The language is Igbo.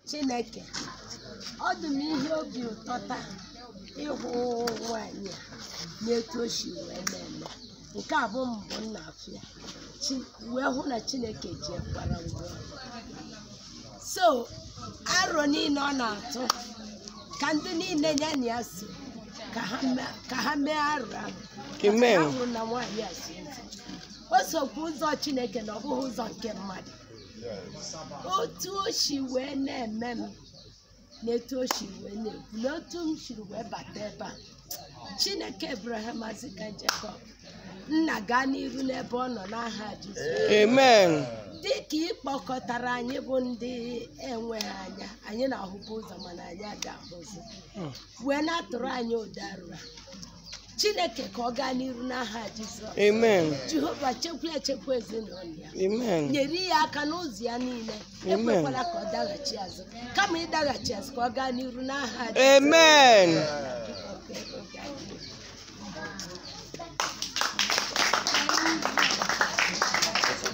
chineke ọ dị m ihe obi ụtọ taa ịhụ nwaanyị a na-etu o si wee na-eme nke a bụ mbụ m na-afụ ya Chi- wee hụ na chineke ji ekwara ngwa so arọ niile ọ na-atụ ka ndị niile ya na ya so ka ha mee- ka ha mee arọ ahụ Amen. Maka na ahụrụ na nwaanyị a si ụzọ o sokwa ụzọ chineke na ọ bụghị ụzọ nke mmadụ otu o si wee na-eme m na etu o si wee na-ekwu na otu m siri wee bata ebe a chineke abraham azika jekọb nna gaa n'iru n'ebe ọ nọ n'aha jizọs Amen. dị ka ị kpọkọtara anyị bụ ndị enweghị anya anyị na-ahụbu ụzọ mana anyị adị ahụzi wee na-atụrụ anyị ụda arụra chineke ka ọ gaa n'iru n'aha jizọs Amen. jehova chekwa echekwa ezinụlọ ya Amen. nyere ya aka n'ụzọ ya niile Amen. ekwekwala ka ọ daghachi azụ kama ịdaghachi azụ ka ọ gaa n'iru n'aha Amen. Jizọs.